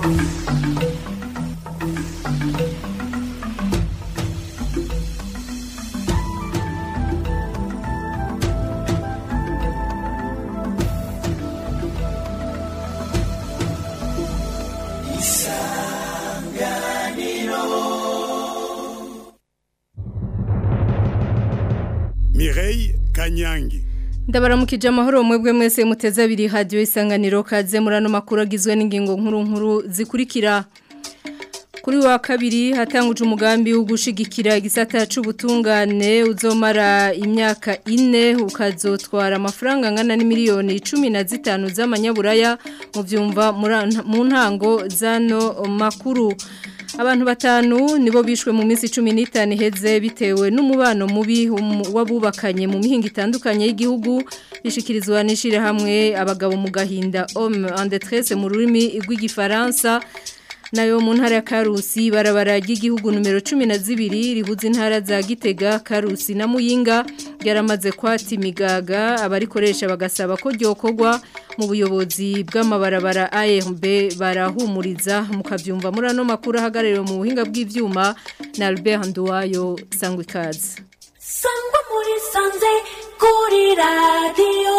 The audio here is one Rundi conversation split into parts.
Mireille Kanyangi ndabaramukije amahoro mwebwe mwese muteze abiri hadiyo isanganiro kaze muri ano makuru agizwe n'ingingo nkuru nkuru zikurikira kuri wa kabiri hatanguje umugambi wo gushigikira igisata c'ubutungane uzomara imyaka ine ukazotwara amafaranga angana n'imiliyoni cumi na zitanu z'amanyaburaya mu byumva mu ntango zano makuru abantu batanu nibo bishwe mu minsi 15 iheze bitewe n'umubano mubi wabubakanye mu mihinga itandukanye y'igihugu bishikirizwa n'ishire hamwe abagabo mu gahinda homme en détresse mu rurimi rw'igifaransa nayo mu ntara ya Karusi barabara ry'igihugu numero 12 rihuza intara za Gitega Karusi na Muyinga yaramaze kwati migaga abarikoresha bagasaba ko ryokorwa mu buyobozi bw'amabarabara ARB barahumuriza mukavyumva muri ano makuru ahagarariwe mu buhinga bw'ivyuma na Albert Nduwayo sangwe kazi sangwa muri sanze kuri radio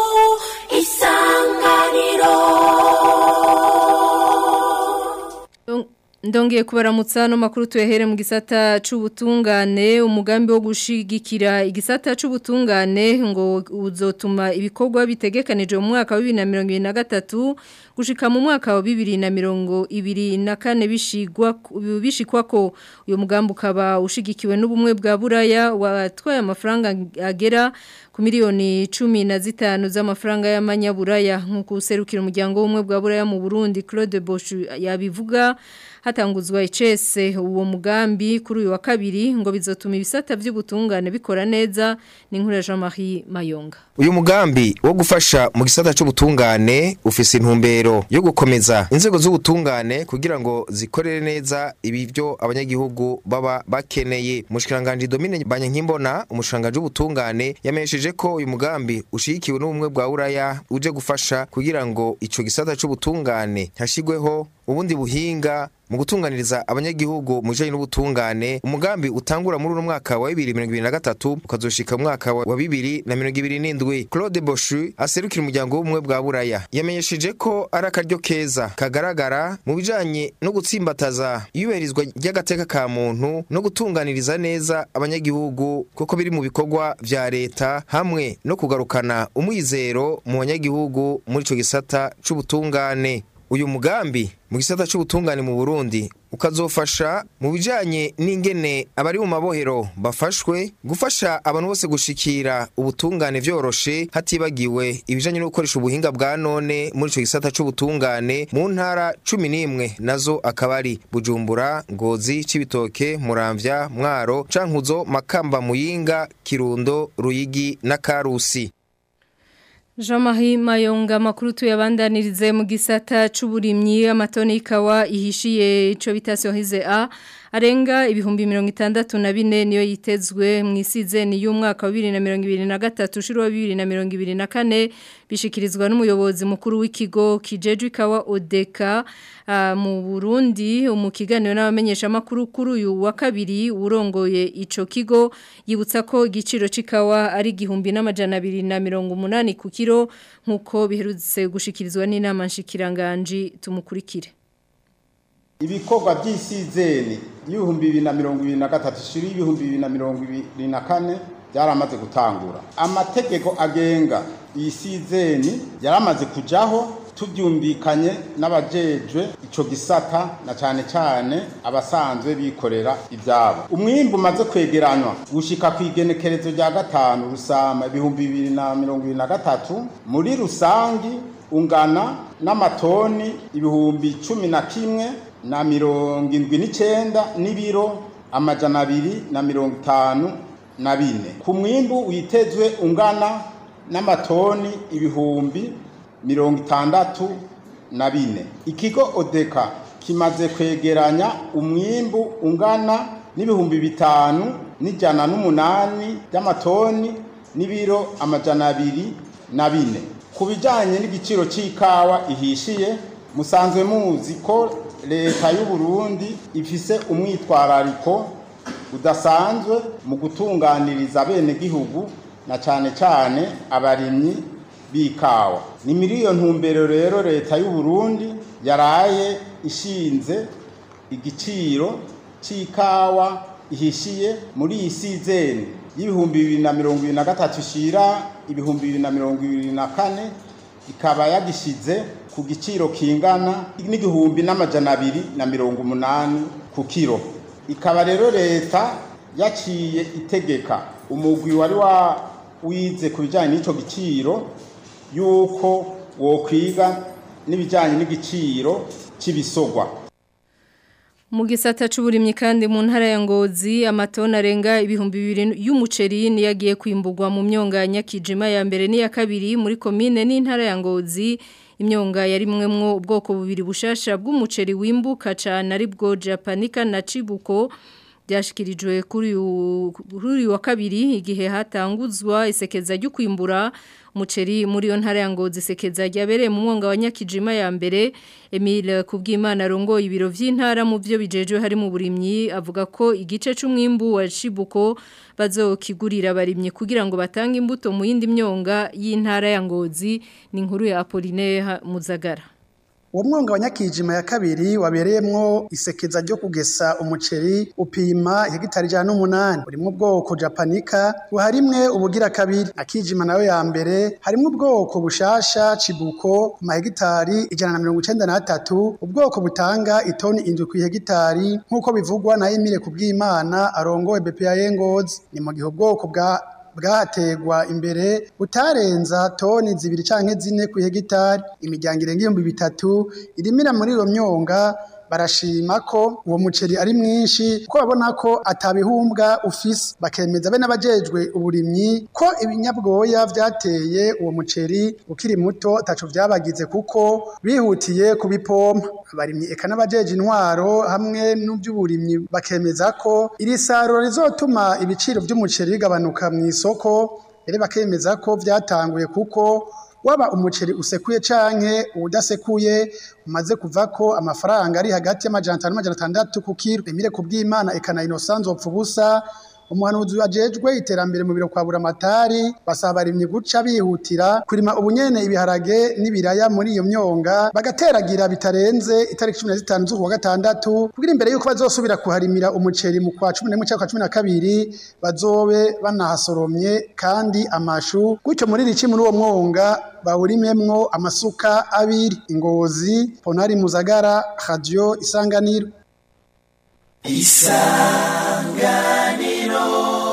isanganiro Ndongeye kubaramutsa no makuru tuyahere mu gisata c'ubutungane umugambi wo gushigikira igisata c'ubutungane ngo uzotuma ibikorwa bitegekanije mu mwaka wa 2023 gushika mu mwaka wa 2024 bishigwa bishikwa ko uyo mugambi ukaba ushigikiwe n'ubumwe bwa Buraya watwaye amafaranga agera ku miliyoni 15 z'amafaranga y'amanyaburaya nkuko userukira umuryango w'ubumwe bwa Buraya mu Burundi Claude Bosch yabivuga hatanguzwa icese uwo mugambi kuri uyu wa kabiri ngo bizotuma ibisata by'ubutungane bikora neza ni nkuru ya Jean-Marie Mayonga uyu mugambi wo gufasha mu gisata c'ubutungane ufise intumbero yo gukomeza inzego z'ubutungane kugira ngo zikorere neza ibivyo abanyagihugu baba bakeneye umushikiranganje Domine Banyankimbona umushikiranganje w'ubutungane yamenyesheje ko uyu mugambi ushigikiwe n'ubumwe bwa Uraya uje gufasha kugira ngo ico gisata c'ubutungane hashigweho ubundi buhinga mu gutunganiriza abanyagihugu mu bijanye n'ubutungane umugambi utangura muri uno mwaka wa 2023 ukazoshika mu mwaka wa 2027 Claude Boschu aserukira umuryango w'ubumwe bwa Buraya yamenyesheje ko ari akaryo keza kagaragara mu bijanye no gutsimbataza iyubahirizwa ry'agateka ka muntu no gutunganiriza neza abanyagihugu kuko biri mu bikorwa vya leta hamwe no kugarukana umwizero mu banyagihugu muri ico gisata c'ubutungane uyu mugambi mu gisata c'ubutungane mu Burundi ukazofasha mu bijanye n'ingene abari mu mabohero bafashwe gufasha abantu bose gushikira ubutungane vyoroshe hatibagiwe ibijanye no gukoresha ubuhinga bwa none muri ico gisata c'ubutungane mu ntara 11 nazo akabari Bujumbura Ngozi Cibitoke Muramvya Mwaro Cankuzo Makamba Muyinga Kirundo Ruyigi na Karusi Jean-Marie Mayonga makuru tuyabandanirize mu gisata c'uburimyi amatoni ikawa ihishiye ico bitasiyo hize a arenga ibihumbi mirongo itandatu na bine niyo yitezwe mu isizeni y'umwaka wa bibiri na mirongo ibiri na gatatu ushuru wa bibiri na mirongo ibiri na kane bishikirizwa n'umuyobozi mukuru w'ikigo kijejwe ikawa odeka mu burundi mu kiganiro n'abamenyeshamakuru kuri uyu wa kabiri urongoye ico kigo yibutsa ko igiciro c'ikawa ari igihumbi n'amajana abiri na mirongo umunani ku kiro nk'uko biherutse gushikirizwa n'inama nshikiranganji tumukurikire ibikorwa by'isizeni y'ibihumbi bibiri na mirongo ibiri na gatatu ishiri y'ibihumbi bibiri na mirongo ibiri na kane byaramaze gutangura amategeko agenga iyi sizeni yaramaze kujaho tubyumvikanye n'abajejwe ico gisata na cane cane abasanzwe bikorera ivyabo umwimbu umaze kwegeranywa gushika ku igenekerezo rya gatanu rusama ibihumbi bibiri na mirongo ibiri na gatatu muri rusangi ungana n'amatoni ibihumbi cumi na kimwe na mirongo indwi n'icenda n'ibiro amajana abiri na mirongo itanu na bine ku mwimbu witezwe ungana n'amatoni ibihumbi mirongo itandatu na bine ikigo odeka kimaze kwegeranya umwimbu ungana n'ibihumbi bitanu n'ijana n'umunani by'amatoni n'ibiro amajana abiri na bine ku bijyanye n'igiciro cy'ikawa ihishiye musanzwe muzi ko leta y'u Burundi ifise umwitwarariko udasanzwe mu gutunganiriza bene gihugu na cane cane abarimyi b'ikawa ni muri iyo ntumbero rero leta y'u Burundi yaraye ishinze igiciro c'ikawa ihishiye muri iyi sizeni y'ibihumbi bibiri na mirongo ibiri na gatatu ishira ibihumbi bibiri na mirongo ibiri na kane ikaba yagishize ku giciro kingana n'igihumbi n'amajana abiri na mirongo umunani ku kiro ikaba rero leta yaciye itegeka umugwi wari wa wize ku bijyanye n'icyo giciro y'uko wokwiga n'ibijyanye n'igiciro cy'ibisogwa mu gisata c'uburimyi kandi mu ntara ya Ngozi amatona arenga ibihumbi bibiri y'umuceri niyo agiye kwimburwa mu myonga ya Nyakijima ya mbere n'iya kabiri muri komine n'intara ya Ngozi imyonga yarimwemwo ubwoko bubiri bushasha bw'umuceri wimbuka cane ari bwo Japanica na Chibuko byashikirijwe kuri uyu wa kabiri igihe hatanguzwa isekeza ryo kwimbura umuceri muri yo ntara ya Ngozi sekeza ryabereye mu mwonga wa Nyakijima ya mbere Emile Kubwimana rongo ibiro vy'intara mu byo bijejwe hari mu burimyi avuga ko igice c'umwimbu wa Shibuko bazokigurira abarimyi kugira ngo batange imbuto mu yindi myonga y'intara ya Ngozi ni inkuru ya Apollinaire Muzagara uwo mwonga wa nyakijima ya kabiri wabereyemwo isekeza ryo kugesa umuceri upima hegitari ijana n'umunani urimwo ubwoko japanika buharimwe ubugira kabiri akijima nayo ya mbere harimwo ubwoko bushasha cibuko ku mahegitari ijana na mirongo icenda n'atatu ubwoko butanga itoni indwi kw'ihegitari nk'uko bivugwa na Emile Kubwimana arongoye BPA Ngozi ni mu gihe ubwoko bwa bwahategwa imbere butarenza toni zibiri canke zine ku hegitari imiryango irenga ibihumbi bitatu irimira muri iyo myonga barashima ko uwo muceri ari mwinshi ko babona ko atabihumbwa ufise bakemeza be n'abajejwe uburimyi ko ibinyabwoya vyateye uwo muceri ukiri muto taco vyabagize kuko bihutiye kubipompa abarimyi eka n'abajeje intwaro hamwe n'uby'uburimyi bakemeza ko iri saruro rizotuma ibiciro vy'umuceri bigabanuka mu isoko rero bakemeza ko vyatanguye kuko waba umuceri usekuye canke udasekuye umaze kuva ko amafaranga ari hagati y'amajana atanu n'amajana atandatu ku kiro emire kubw'imana ekana inosanzu wopfa ubusa umuhanuzi wajejwe iterambere mu biro kwa buramatari basaba abarimyi guca bihutira kurima ubunyene ibiharage n'ibiraya muri iyo myonga bagateragira bitarenze itariki cumi na zitanu z'ukwa gatandatu kugira imbere yuko bazosubira kuharimira umuceri mu kwa cumi n'imwe cyangwa cumi na kabiri bazobe banahasoromye kandi amashu gutyo muri rici muri uwo mwonga bawurimemwo amasuka abiri ingozi ponari muzagara radio isanganiro isanganiro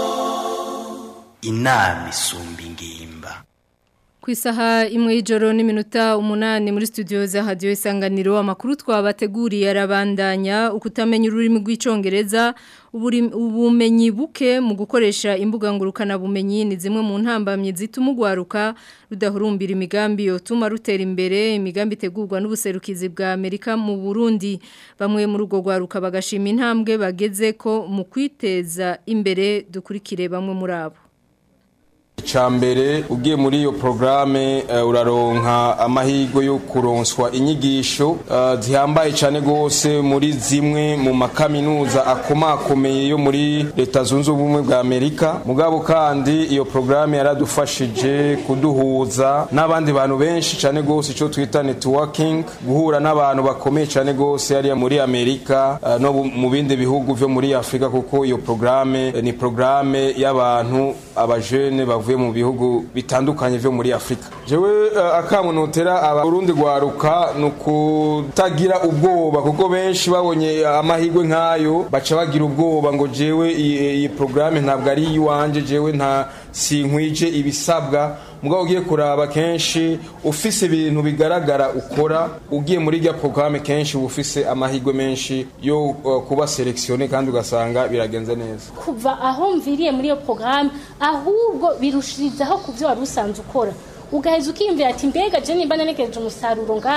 inama isumba ingimba ku isaha imwe y'ijoro n'iminota umunani muri studio za radio isanganiro amakuru twabateguriye arabandanya ukutamenya ururimi rw'icongereza ubumenyi buke mu gukoresha imbuga ngurukana bumenyi ni zimwe mu ntambamye zituma ugwaruka rudahurumbira imigambi yotuma rutera imbere imigambi itegurwa n'ubuserukizi bwa Amerika mu Burundi bamwe muri urwo gwaruka bagashima intambwe bageze ko mu kwiteza imbere dukurikire bamwe muri abo Icambere ugiye muri iyo programe uh, uraronka amahirwe yo kuronswa inyigisho uh, zihambaye cyane gose muri zimwe mu makaminuza akomakomeye yo muri leta zunze ubumwe bwa Amerika mugabo kandi iyo programe yaradufashije kuduhuza n'abandi bantu benshi cyane gose ico twita networking guhura n'abantu bakomeye cyane gose ari muri Amerika uh, no mu bindi bihugu vyo muri Afrika kuko iyo programe ni programe y'abantu abajene bavuye mu bihugu bitandukanye vyo muri Afrika jewe uh, akamunotera abarundi gwaruka nukutagira ubwoba kuko benshi babonye amahirwe nkayo baca bagira ubwoba ngo jewe iyi programme ntabwo ari iwanje jewe nta sinkwije ibisabwa mugabo ugiye kuraba kenshi ufise ibintu bigaragara ukora ugiye muri rya programme kenshi ufise amahirwe menshi yo uh, kuba selectionné kandi ugasanga biragenze neza kuva aho mviriye muri iyo programme ahubwo birushirizaho ku byo wari usanzwe ukora ugaheza ukiyumvira ati mbega je nimba nanegereje umusaruro ngaha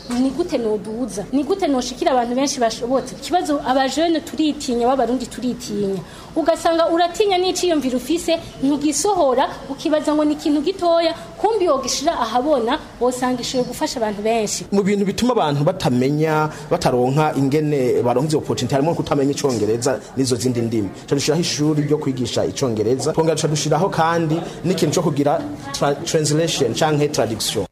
ni gute noduza ni gute noshikira abantu benshi bashobotse ikibazo abajene turitinya b'abarundi turitinya ugasanga uratinya n'iciyumviro ufise ntugisohora ukibaza ngo ni ikintu gitoya kumbi wogishira ahabona wosanga ishoboye gufasha abantu benshi mu bintu bituma abantu batamenya bataronka ingene baronka izo opportunity harimo kutamenya icongereza n'izo zindi ndimi tuca dushiraho ishuri ryo kwigisha icongereza twongera tuca dushiraho kandi n'ikintu co kugira tra translation canke traduction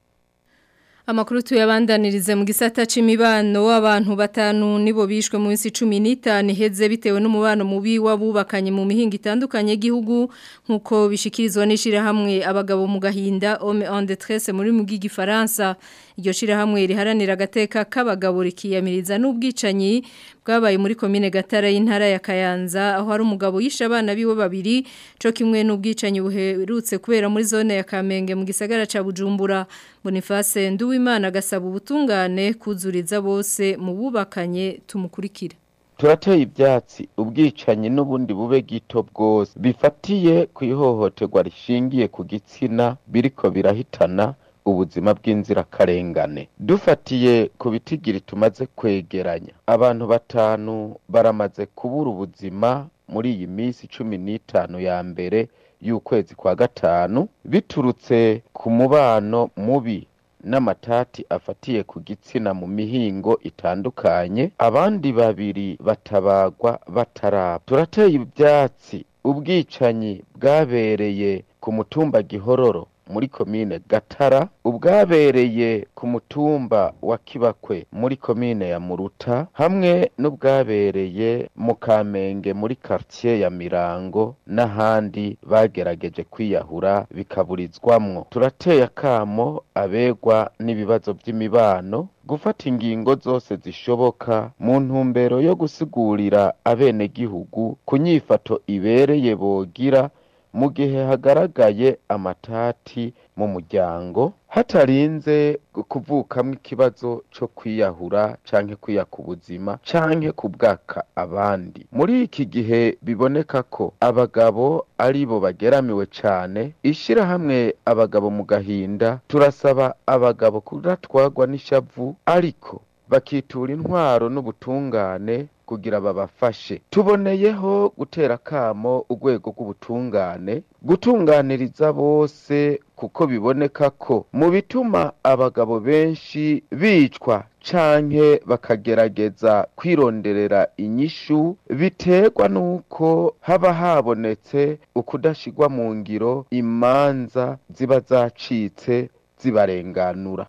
Amakuru tuyabandanirize mu gisata c'imibano w'abantu batanu nibo bishwe mu minsi 15 heze bitewe n'umubano mubi wabubakanye mu mihinga itandukanye y'igihugu nkuko bishikirizwa n'ishira hamwe abagabo mu gahinda homme en détresse muri mu gifaransa iryo shira hamwe riharanira agateka k'abagabo rikiyamiriza n'ubwicanyi bwabaye muri komine Gatara y'intara ya Kayanza aho hari umugabo yishe abana biwe babiri co kimwe n'ubwicanyi buherutse kubera muri zone ya Kamenge mu gisagara ca Bujumbura Boniface Nduwimana gasaba ubutungane kuzuriza bose mu bubakanye tumukurikira turateye ibyatsi ubwicanyi n'ubundi bube gito bwose bifatiye ku ihohoterwa rishingiye ku gitsina biriko birahitana ubuzima bw'inzirakarengane dufatiye ku bitigiri tumaze kwegeranya abantu batanu baramaze kubura ubuzima muri iyi minsi cumi n'itanu ya mbere y'ukwezi kwa gatanu biturutse ku mubano mubi n'amatati afatiye ku gitsina mu mihingo itandukanye abandi babiri batabagwa bataraba turateye ibyatsi ubwicanyi bwabereye ku mutumba gihororo muri komine gatara ubwabereye ku mutumba wa kibakwe muri komine ya muruta hamwe n'ubwabereye mu kamenge muri quartier ya mirango n'ahandi bagerageje kwiyahura bikaburizwamwo turateye akamo abegwa n'ibibazo by'imibano gufata ingingo zose zishoboka mu ntumbero yo gusigurira abenegihugu ku nyifato ibereye bogira mu gihe hagaragaye amatati mu muryango hatarinze kuvukamwo ikibazo cyo kwiyahura canke kwiyaka ubuzima canke kubwaka abandi muri iki gihe biboneka ko abagabo ari bo bageramiwe cane ishirahamwe abagabo mu gahinda turasaba abagabo kudatwagwa n'ishavu ariko bakitura intwaro n'ubutungane kugira babafashe tuboneyeho gutera kamo urwego rw'ubutungane gutunganiriza bose kuko biboneka ko mu bituma abagabo benshi bicwa canke bakagerageza kwironderera inyishu biterwa nuko haba habonetse ukudashigwa mu ngiro imanza ziba zacitse zibarenganura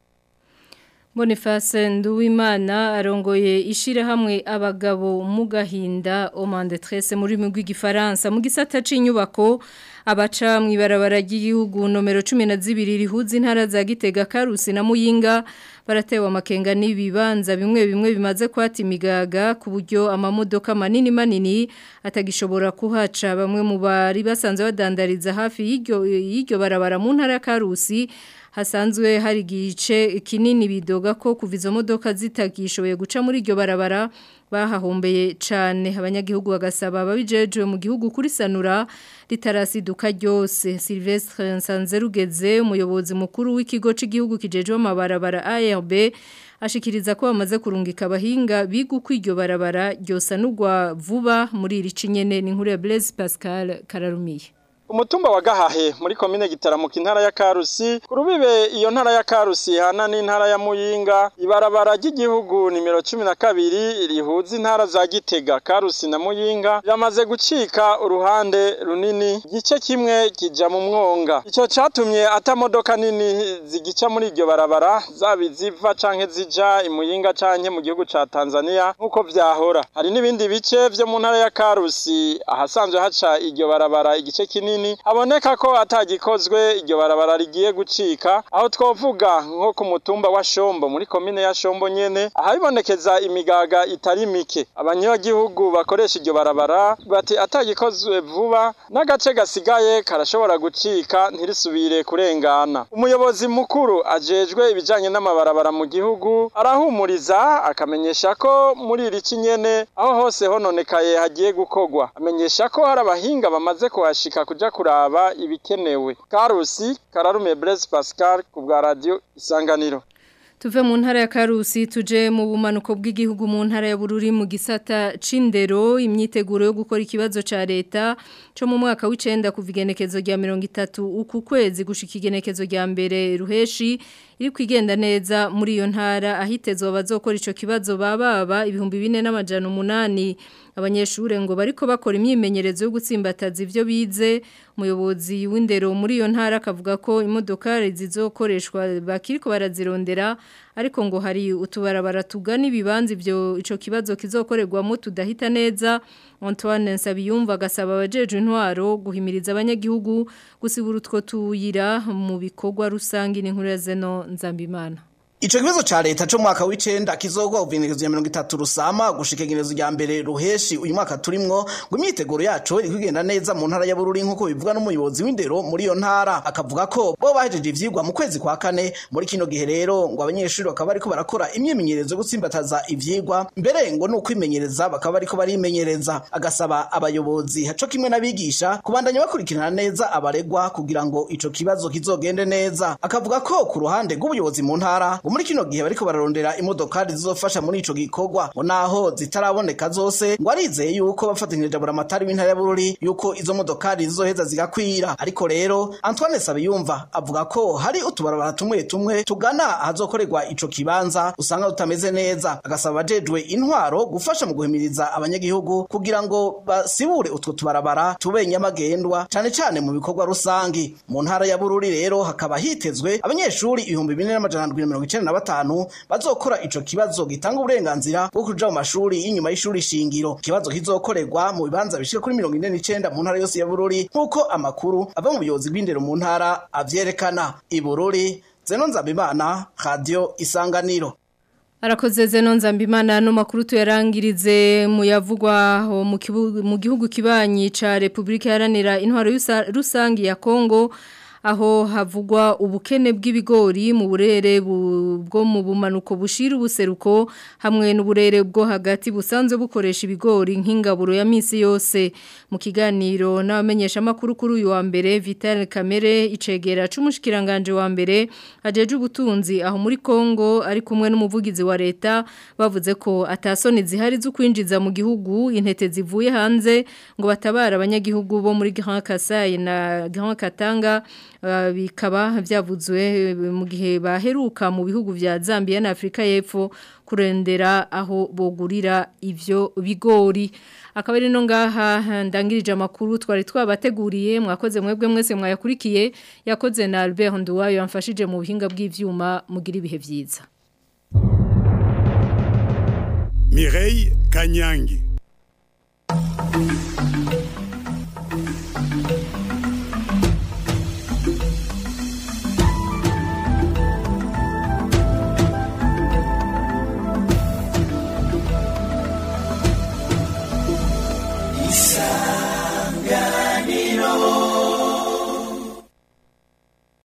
Boniface Nduwimana arongoye ishira hamwe abagabo mu gahinda Omande Tresse muri migwi gifaransa mu gisata c'inyubako abaca mu ibarabara ry'igihugu nomero 12 rihuza intara za Gitega Karusi na Muyinga baratewe amakenga n'ibibanza bimwe bimwe bimaze kwata imigaga ku buryo amamodoka manini manini atagishobora kuhaca bamwe mu bari basanzwe badandariza hafi y'iryo y'iryo barabara mu ntara ya Karusi hasanzwe hari igice kinini bidoga ko kuva izo modoka zitagishoboye guca muri iryo barabara bahahombeye cyane abanyagihugu bagasaba ababijejwe mu gihugu kuri sanura ritarasiduka ryose Silvestre Nsanzerugeze umuyobozi mukuru w'ikigo cy'igihugu kijejwe amabarabara ARB ashikiriza ko bamaze kurungika abahinga biga uko iryo barabara ryosanurwa vuba muri iri cinyene ni nkuru ya Blaise Pascal Kararumiye umutumba wa gahahe muri komine gitaramuka intara ya karusi ku rubibe iyo ntara ya karusi hana n'intara ya muyinga ibarabara ry'igihugu nimero cumi na kabiri rihuza intara za gitega karusi na muyinga riramaze gucika uruhande runini igice kimwe kija mu mwonga ico catumye ata modoka nini zigica muri iryo barabara zaba iziva canke zija imuyinga canke mu gihugu ca tanzania nk'uko vyahora hari n'ibindi bice vyo mu ntara ya karusi ahasanzwe haca iryo barabara igice kinini kinini haboneka ko atagikozwe iryo barabara rigiye gucika aho twovuga nko ku mutumba wa Shombo muri komine ya Shombo nyene ahabonekeza imigaga itari mike abanyagihugu bakoresha iryo barabara bati atagikozwe vuba n'agace gasigaye karashobora gucika ntirisubire kurengana umuyobozi mukuru ajejwe ibijanye n'amabarabara mu gihugu arahumuriza akamenyesha ko muri iri kinyene aho hose hononekaye hagiye gukogwa amenyesha ko hari abahinga bamaze kuhashika kuja kuraba ibikenewe karusi kararume Blaise Pascal ku bwa radio isanganiro Tuve mu ntara ya Karusi tuje mu bumanuko bw'igihugu mu ntara ya Bururi mu gisata c'indero imyiteguro yo gukora ikibazo ca leta cyo mu mwaka w'icenda kuva igenekezo rya 30 uku kwezi gushika igenekezo rya mbere ruheshi iri kwigenda neza muri iyo ntara ahitezwa bazokora ico kibazo bababa ibihumbi 4 n'amajana 8 abanyeshure ngo bariko bakora imyimenyerezo yo gutsimbataza ivyo bize umuyobozi w'indero muri iyo ntara akavuga ko imodokari zizokoreshwa bakiriko barazirondera ariko ngo hari utubarabara tugana ibibanza ibyo ico kibazo kizokorerwamo tudahita neza Antoine Nsabiyumva agasaba abajeje intwaro guhimiriza abanyagihugu gusibura utwo tuyira mu bikorwa rusangi n'inkuru ya Zeno Nzambimana Ico kibazo ca leta cyo mwaka w'icenda kizogwa uvinekezo ya 30 rusama gushika igenezo rya mbere ruheshi uyu mwaka turimwo ngo imyiteguro yacu iri kugenda neza mu ntara ya Bururi nkuko bivuga n'umuyobozi w'indero muri iyo ntara akavuga ko bo bahejeje ivyigwa mu kwezi kwa kane muri kino gihe rero ngo abanyeshuri bakaba bariko barakora imyimenyerezo yo gutsimbataza ivyigwa mbere ngo nuko imenyereza bakaba bariko barimenyereza agasaba abayobozi haco kimwe n'abigisha kubandanya bakurikirana neza abaregwa kugira ngo ico kibazo kizogende neza akavuga ko ku ruhande rw'ubuyobozi mu ntara muri kino gihe bariko bararondera imodokari zizofasha muri ico gikorwa ngo naho zitaraboneka zose ngo arizeye yuko bafatanyije buramatari w'intara ya Bururi yuko izo modokari zizoheza zigakwira ariko rero Antoine Sabiyumva avuga ko hari utubarabara tumwe tumwe tugana ahazokorerwa ico kibanza usanga tutameze neza agasaba abajejwe intwaro gufasha mu guhimiriza abanyagihugu kugira ngo basibure utwo tubarabara tube nyamagendwa cane cane mu bikorwa rusangi mu ntara ya Bururi rero hakaba hitezwe abanyeshuri ibihumbi bine n'amajana ndwi na mirongo icenda na batanu bazokora ico kibazo gitanga uburenganzira bwo kuja mu mashuri y'inyuma y'ishuri shingiro ikibazo kizokorerwa mu bibanza bishika kuri mirongo ine n'icenda mu ntara yose ya Bururi nk'uko amakuru ava mu buyobozi bw'indero mu ntara avyerekana i Bururi Zeno Nzabimana Radio Isanganiro Arakoze zeno nzambimana no makuru tuyarangirize mu yavugwa mu gihugu kibanyi ca Republika Iharanira Intwaro Rusangi ya Kongo aho havugwa ubukene bw'ibigori mu burere bwo mu bumanuko bushira ubuseruko hamwe n'uburere bwo hagati busanzwe bukoresha ibigori nk'ingaburo ya misi yose mu kiganiro n'abamenyesha makuru kuri uyu wa mbere Vital Kamere icegera c'umushikiranganje wa mbere ajeje ubutunzi aho muri Kongo ari kumwe n'umuvugizi wa leta bavuze ko atasoni zihari zo kwinjiza mu gihugu intete zivuye hanze ngo batabara abanyagihugu bo muri Grand Kasai na Grand Katanga bikaba byavuzwe mu gihe baheruka mu bihugu vya Zambia na Afrika y'Epfo kurendera aho bogurira ivyo bigori akaba ari no ngaha ndangirije amakuru twari twabateguriye mwakoze mwebwe mwese mwayakurikiye yakoze na Albert Nduwayo yamfashije mu buhinga bw'ivyuma mugira ibihe vyiza Mireille Kanyangi